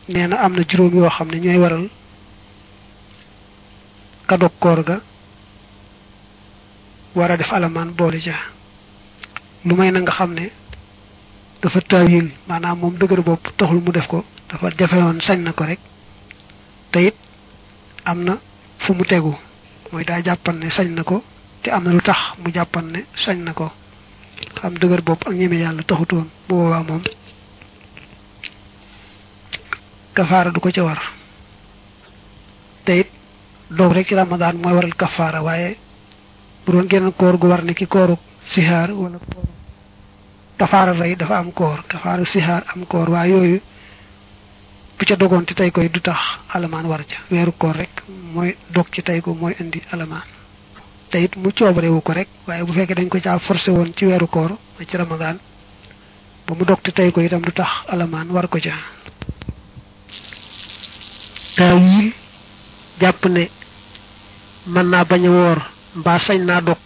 nee na am na juróom yoo xam ne ñooy waral ka dog koor ga war a def alamaan boole ja lu may na nga xam ne dafa taawil maanaam moom dëgër bopp taxul mu def ko dafa jafewoon sañ na ko rek te it am na fu mu tegu mooy daa jàppan ne sañ na ko te am na lu tax mu jàppan ne sañ na ko xam dëgër bopp ak ñeme yàlla taxutoon bu boobaa moom kafaara du ko ca war te it doog rek ci ramadaan mooy waral kafaara waaye bu doon geneen koor gu war ne ki kooru sihaar wala kooru kafaara rey dafa am koor kafaara sihaar am koor waaye yooyu bu ca dogoon ci tey koy du tax alamaan war ca weeru koor rek mooy dog ci tey ko mooy indi alamaan te it mu coobarewu ko rek waaye bu fekkee dañ ko caa forcé woon ci weeru koor ci ramadaan ba mu dog ci tey ko itam du tax alamaan war ko ca taawil jàpp ne mën naa bañ a woor mbaa sañ naa dog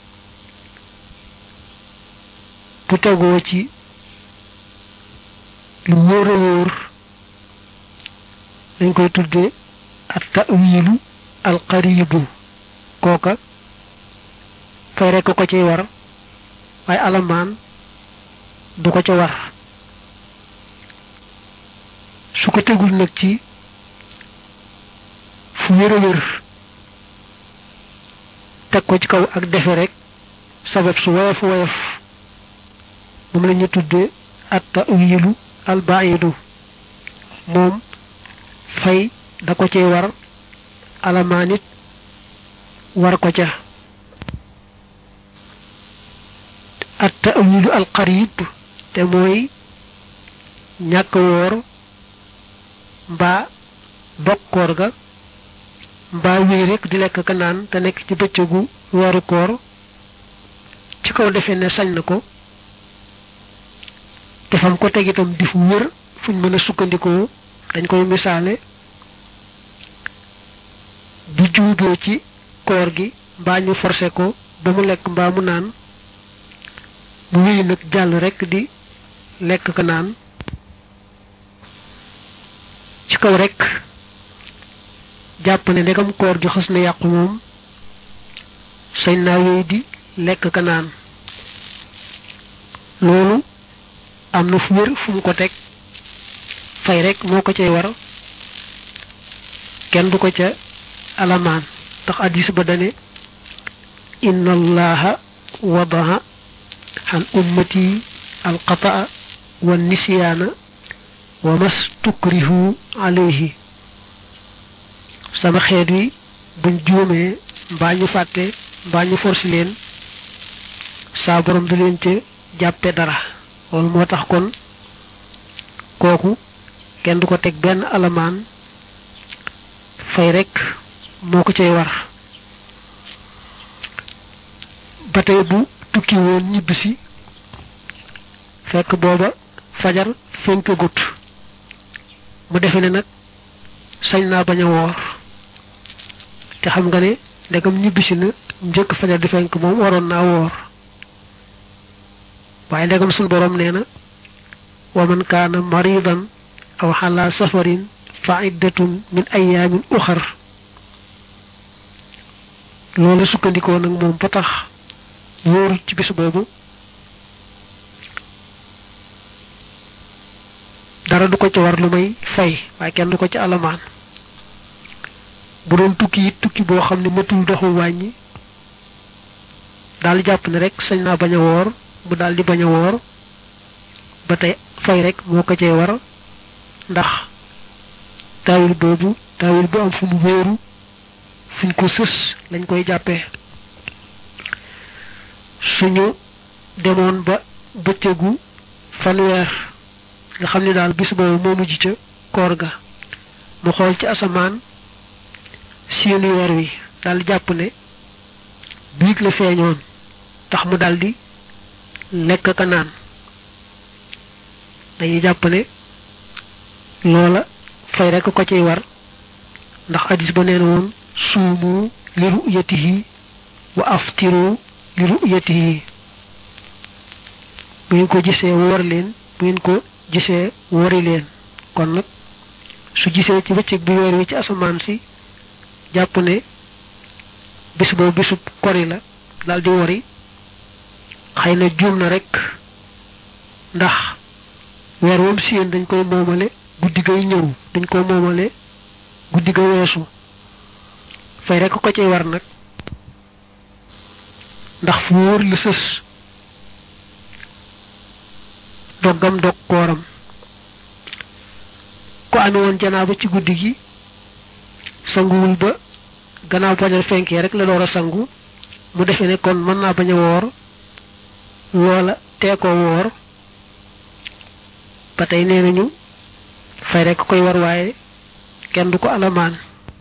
bu tegoo ci lu wóor a wóor dañ koy tudde at tawilu al qaribu kooka fay rekk ko ciy war waaye alamaan du ko ca war su ko tegul nag ci fu wér a wér teg ko ci kaw ak defe rek sabab su woyof woyof moom la ñu tudde at tawilu al baidu moom fay da ko cay war alamaan it war ko ca at tawilu al qarib te mooy ñàkk woor mbaa dokkoor ga mbaa wéy rek di lekk ka naan te nekk ci bëccëgu weeru koor ci kaw defee ne sañ na ko te fam ko teg itam di fu wér fuñ mën a sukkandikoo dañ koy misaale bu juuboo ci koor gi mbaa ñu forcé ko ba mu lekk mbaa mu naan mu wéy nag jàll rek di lekk ka naan ci kaw rek jàpp ne ndegam koor gi xas na yàqu moom sañ naa wéy di lekk ka naan loolu am na fu wér fu mu ko teg fay rek moo ko cay war kenn du ko ca alamaan ndax addis ba dane inna allaha wadaha an ummati alqataa wa nisyaana wa mas tukrihu alayhi sama xeet wi buñ juumee mbaa ñu fàtte mbaa ñu forsi leen saa borom du leen ca jàppe dara loolu moo tax kon kooku kenn du ko teg benn alamaan fay rek moo ko cay war ba tey bu tukki woon ñibbisi fekk booba fajar fenk gut mu defe ne nag sañ naa bañ a woor te xam nga ne ndegam ñibbisi na njëkk fajar di fenk moom waroon naa woor waaye ndegam suñ borom nee na wa man kaana maridan aw xala safarin fa iddatun min ayaamin uxar loolu sukkandikoo nag moom ba tax wóoru ci bis boobu dara du ko ci war lu may fay waaye kenn du ko ci alamaan bu doon tukki it tukki boo xam ne matul doxul wàññi daal jàpp ne rek sañ naa bañ a woor mu daal di bañ a woor ba tey fay rek moo ko cee war ndax taawil boobu taawil bu am fu mu wéeru fuñ ko sës lañ koy jàppee suñu demoon ba bëccëgu fanweer nga xam ne daal bis boobu moo mujj ca koor ga mu xool ci asamaan seeni weer wi daal jàpp ne biig la feeñoon tax mu daldi lekk ka naan dañuy jàpp ne loola fay rekk ko ciy war ndax hadis ba neen woon suumu li ru'yatihi wa aftiru li ru'yatihi bu ngeen ko gisee woor leen bu ngeen ko gisee wori leen kon nag su gisee ci bëccëg bi weer wi ci asamaan si jàpp ne bis boobu bisub kori la daal di wori xëy na juum na rek ndax weer woom siyeen dañ koy moomale guddi gay ñëw dañ koy moomale guddi ga weesu fay rek ko ci war nag ndax fu wóor lu sës doggam dog kooram ko ame woon janaaba ci guddi gi sanguwul ba gannaaw fajar fenkee rek la door a sangu mu defee ne kon mën naa bañ a woor loola tee ko woor ba tey nee nañu fay rek koy war waaye kenn du ko alamaan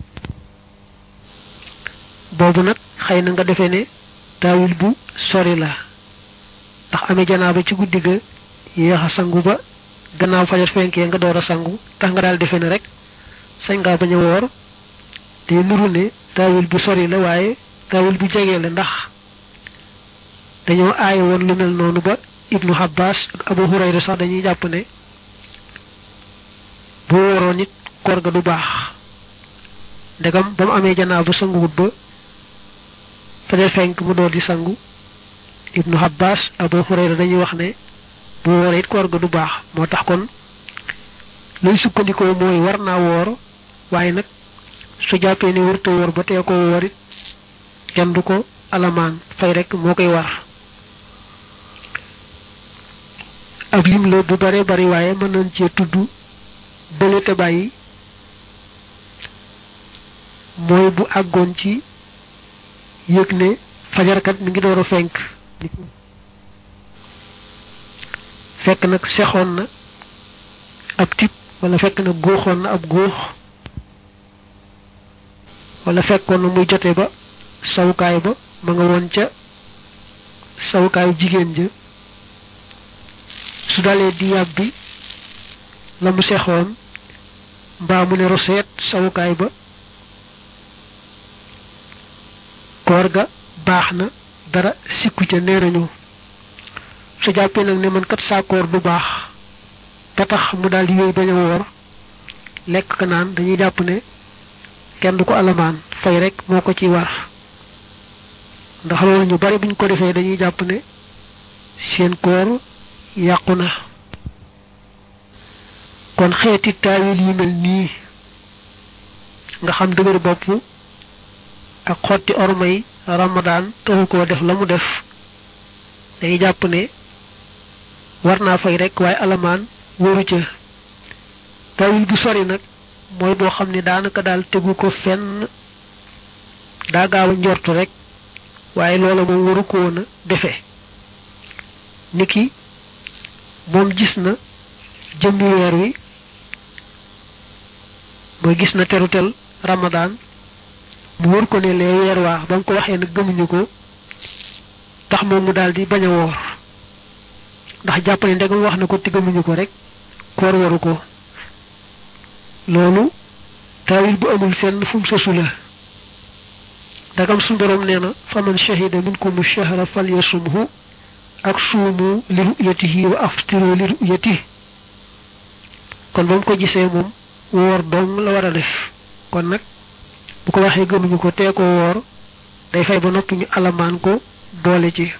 boobu nag xëy na nga defee ne taawil bu sori la ndax amee janaaba ci guddi ga yéex a sangu ba gannaaw fajar fenkee nga door a sangu tax nga daal defee ne rek sañ ngaa bañ a woor te nuru ne taawil bu sori la waaye taawil bu jege la ndax dañoo aaye woon lu mel noonu ba ibnu Abbas ak Abu Hurayra sax dañuy jàpp ne bu wóoroon nit koor ga du baax ndegam ba mu amee janaa bu sanguwut ba fajar fenk mu door di sangu ibnu Abbas Abu Hurayra dañuy wax ne bu wooree it koor ga du baax moo tax kon luy sukkandikoo mooy war naa woor waaye nag su jàppee ne wërta woor ba tee ko woor it kenn du ko alamaan fay rek moo koy war ab lim la bu bare bari waaye mën nañ cee tudd bële te bàyyi mooy bu àggoon ci yëg ne fajarkat mi ngi door a fenk fekk nag sexoon na ab tib wala fekk na góoxoon na ab góox wala fekkoon na muy jote ba sawukaay ba ma nga woon ca sawukaayu jigéen ja su dalee di yàbbi la mu sexoon mbaa mu ne roseet sawukaay ba koor ga baax na dara sikku ca nee nañu su jàppee nag ne man kat saa koor du baax ba tax mu daal di wéy bañ a woor lekk ka naan dañuy jàpp ne kenn du ko alamaan fay rek moo ko ci war ndax loolu ñu bari buñ ko defee dañuy jàpp ne seen koor yàqu na kon xeeti taawil yu mel nii nga xam dëgër bopp ak xotti ormay ramadaan taxu koo def la mu def dañuy jàpp ne war naa fay rek waaye alamaan wóoru ca taawil bu sori nag mooy boo xam ne daanaka daal tegu ko fenn daa gaaw a njortu rek waaye loola moom waru ko woon a defe niki moom gis na jëmmi weer wi mooy gis na terutel ramadaan mu wër ko ne lee weer waa ba nga ko waxee nag gëmuñu ko tax moom mu daal di bañ a woor ndax jàpp ne ndegam wax na ko te gëmuñu ko rek koor waru ko loolu taawil bu amul fenn fu mu sosu la ndagam suñu borom nee na faman shahida minkum shahra falyasumhu ak suumu li ru'yatihi wa aftiru li ru'yatihi kon ba mu ko gisee moom woor dong la war a def kon nag bu ko waxee gëmuñu ko tee ko woor day fay ba noppi ñu alamaan ko boole ci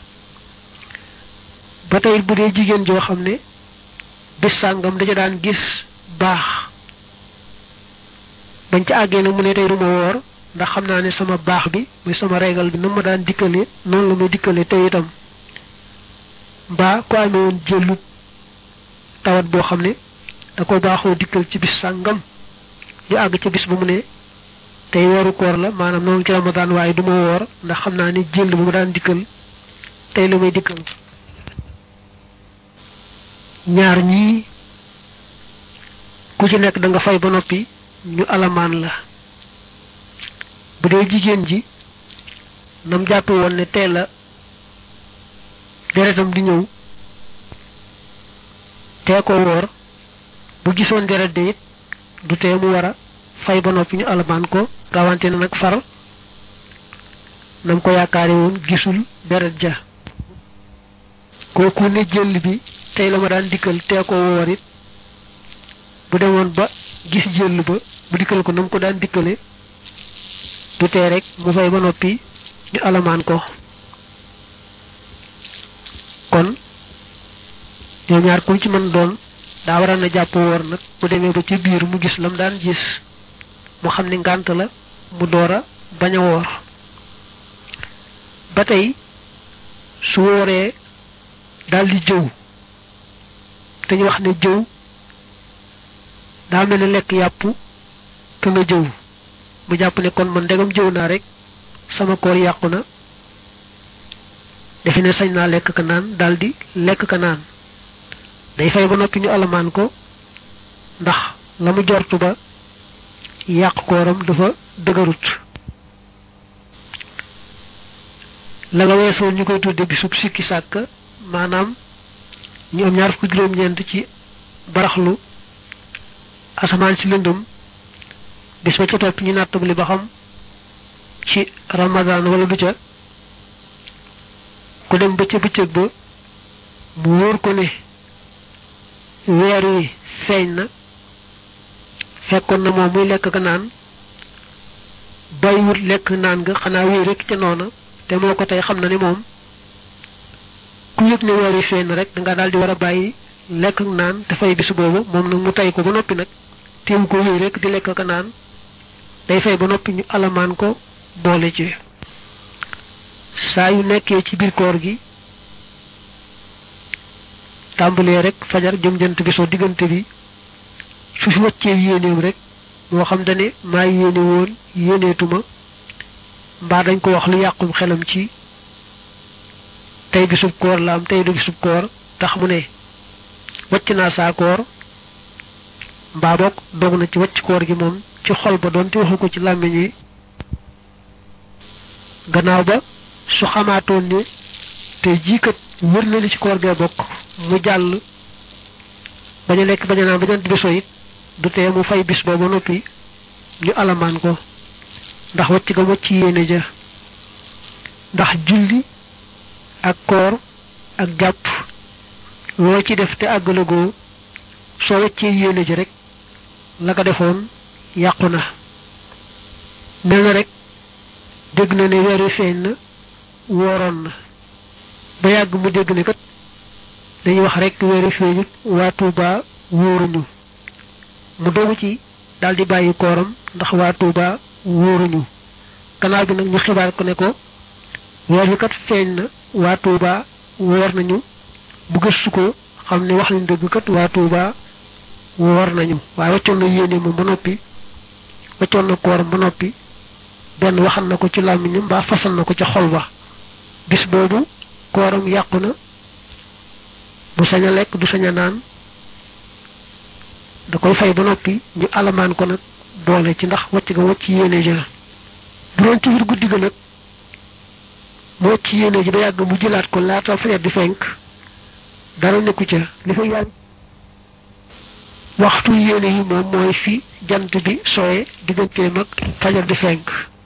ba tey bu dee jigéen joo xam ne bis sàngam daja daan gis baax bañ ca àggee nag mu ne tey duma woor ndax xam naa ne sama baax bi muy sama régal bi na ma daan dikkale noonu la may dikkale tey itam mbaa ko amee woon jëlu tawat boo xam ne da ko baaxoo dikkal ci bis sàngam ñu àgg ca bis ba mu ne tey weeru koor la maanaam noonu ci ramadaan waaye du ma woor ndax xam naa ne jël bu ma daan dikkal tey la may dikkal ñaar ñii ku ci nekk da nga fay ba noppi ñu alamaan la bu dee jigéen ji nam jàppe woon ne tey la deretam di ñëw tee ko woor bu gisoon deret de it du tee mu war a fay ba noppi ñu alamaan ko rawante na nag far nam ko yaakaare woon gisul deret ja kooku ne jël bi tey la ma daan dikkal tee ko woor it bu demoon ba gis jël ba mu dikkal ko nam ko daan dikkale du tee rek mu fay ba noppi ñu alamaan ko kon ñoo ñaar ku ci mën doon daa waral na jàpp woor nag bu demee ba ci biir mu gis lam daan gis mu xam ne ngànt la mu door a bañ a woor ba tey su wooree daal di jëw te ñu wax ne jëw daa mel ne lekk yàpp ka nga jëw mu jàpp ne kon man ndegam jëw naa rek sama koor yàqu na defe ne sañ naa lekk ka naan daal di lekk ka naan day fay ba noppi ñu alamaan ko ndax la mu jortu ba yàq kooram dafa dëgërut la nga weesoon ñu koy tudde bisub sikki sàkk maanaam ñu am ñaar fukki juróom-ñeent ci baraxlu asamaan si lëndëm bis ba ca topp ñu nattabli ba xam ci ramadan wala du ca ku dem ba ca bëccëg ba mu wóor ko ne weer wi feeñ na fekkoon na moom muy lekk ka naan bàyyiwut lekk naan nga xanaa wéy rek ca noona te moo ko tey xam na ne moom ku yëg ne weer wi feeñ na rek danga daal di war a bàyyi lekk ak naan te fay bis boobu moom nag mu tey ko ba noppi nag teewu ko wéy rek di lekk ka naan day fay ba noppi ñu alamaan ko boole ci saa yu nekkee ci biir koor gi tàmbalee rek fajar jëm jant bi soo diggante bi su fi wàccee yéeneem rek moo xam dane maa yéene woon yéeneetuma mbaa dañ ko wax lu yàqum xelam ci tey bisub koor la am tey du bisub koor tax mu ne wàcc naa saa koor mbaa boog dog na ci wàcc koor gi moom ci xol ba doon te waxu ko ci làmmiñ wi gannaaw ba su xamaatoon ne te jiikat wër na li ci koor gee bokk mu jàll bañ a lekk bañ a naan ba jant bi so it du tee mu fay bis booba noppi ñu alamaan ko ndax wacc ga wacc yéene ja ndax julli ak koor ak jàpp loo ci def te àggalagoo soo waccee yéene ja rek la ko defoon yàqu na mel na rek dégg na ne weer wi feeñ na wooroon na ba yàgg mu dégg ne kat dañuy wax rek weer wi feeñut waa Tuuba wóoruñu mu dogu ci daal di bàyyi kooram ndax waa Tuuba wóoruñu gannaaw bi nag ñu xibaar ko ne ko weer wi kat feeñ na waa Tuuba woor nañu bu gëstu ko xam ne wax nañ dëgg kat waa Tuuba woor nañu waaye waccoon na yéene moom ba noppi waccoon na kooram ba noppi benn waxal na ko ci làmmiñam mbaa fasal na ko ca xol ba bis boobu kooram yàqu na bu sañ a lekk du sañ a naan da koy fay ba noppi ñu alamaan ko nag boole ci ndax wacc ga wacc yéene ja bu doon ci biir guddi ga nag mu wacc yéene ji ba yàgg mu jëlaat ko laata fajar di fenk dara nekku ca li fa yàgg waxtu yéene yi moom mooy fi jant bi sooye digganteem ak fajar di fenk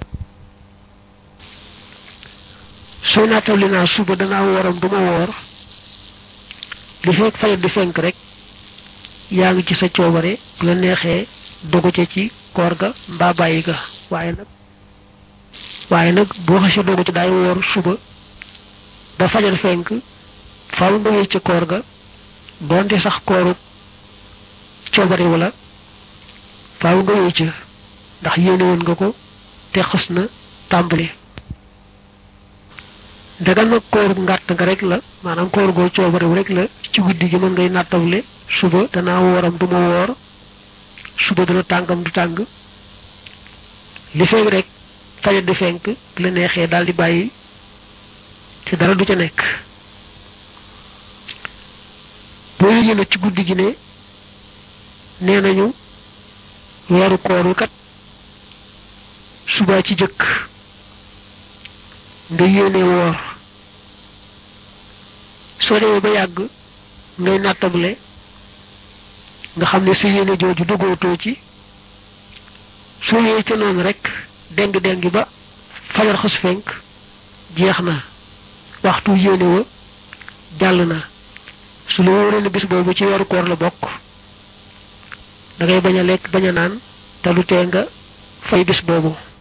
sooy naatawli naa suba danaa wooram du ma woor li fekk fajar di fenk rek yaa ngi ci sa coobare bu la neexee dogu ca ci koor ga mbaa bàyyi ga waaye nag waaye nag boo xasee dogu ci daay woor suba ba fajar fenk faaw nga wéy ca koor ga doonte sax kooru coobare wala faaw nga wéy ca ndax yéene woon nga ko te xës na tàmbali ndegam nag kooru ngàtt nga rek la maanaam koor goo coobarewu rek la ci guddi gi mën ngay nattawle suba danaa wooram du ma woor suba dana tàngam du tàng li feeg rek fajar di fenk bu la neexee daal di bàyyi te dara du ca nekk boo yëgee nag ci guddi gi ne nee nañu weeru koor wi kat suba ci jëkk nga yéene woor soo demee ba yàgg ngay nattable nga xam ne sa yéene jooju duggootoo ci soo yee ca noonu rek deng deng ba fajar xas fenk jeex na waxtu yéene wa jàll na su la wóoree ne bis boobu ci weeru koor la bokk da ngay bañ a lekk bañ a naan te lu tee nga fay bis boobu